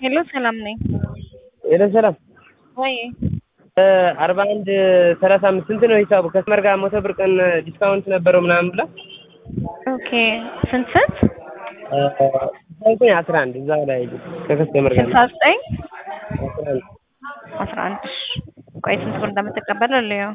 ሄሎ ሰላም ነኝ። ሄሎ ሰላም ወይ አርባ አንድ ሰላሳ አምስት ስንት ነው ሂሳቡ? ከስመር ጋር መቶ ብር ቀን ዲስካውንት ነበረው ምናምን ብላ ኦኬ ስንት ስንት? ዘጠኝ አስራ አንድ እዛው ላይ ከከስተመር ጋር ስልሳ ዘጠኝ አስራ አንድ አስራ አንድ እሺ። ቆይ ስንት ብር እንደምትቀበለው ልየው።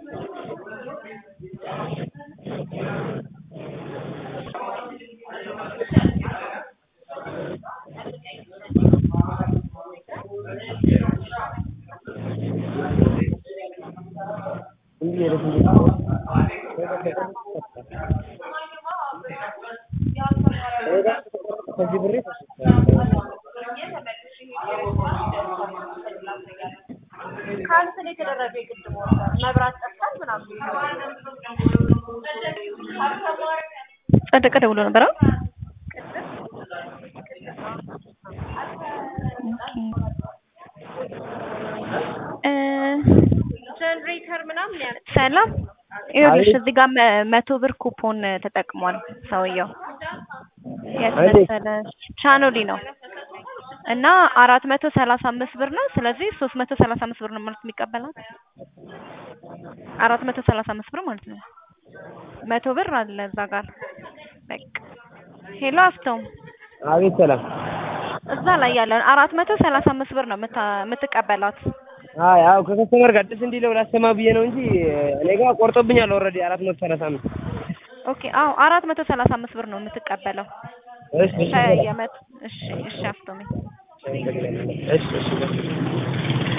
እንዲህ ሄደሽ ከዚህ ብሬ ካንስል የተደረገ የግድ መብራት ጠፍቷል ምናምን ጸደቀ ደውሎ ነበረ። እ ጀነሬተር ምናምን ያለ ሰላም ይኸውልሽ እዚህ ጋር መ- መቶ ብር ኩፖን ተጠቅሟል ሰውየው። የት እንዴት? መሰለሽ? ቻኖሊ ነው እና አራት መቶ ሰላሳ አምስት ብር ነው። ስለዚህ ሶስት መቶ ሰላሳ አምስት ብር ነው ማለት የሚቀበላት አራት መቶ ሰላሳ አምስት ብር ማለት ነው። መቶ ብር አለ እዛ ጋር በቃ ሄሎ አፍቶም አቤት ሰላም እዛ ላይ ያለውን አራት መቶ ሰላሳ አምስት ብር ነው የምታ- የምትቀበላት። አይ አዎ ከከስተመር ጋር ደስ እንዲለው ላሰማ ብዬ ነው እንጂ እኔ ጋር ቆርጦብኛል ኦልሬዲ አራት መቶ ሰላሳ አምስት ኦኬ አዎ አራት መቶ ሰላሳ አምስት ብር ነው የምትቀበለው። እሺ እሺ ሰላም። የመት እሺ እሺ አፍቶሜ እሺ እሺ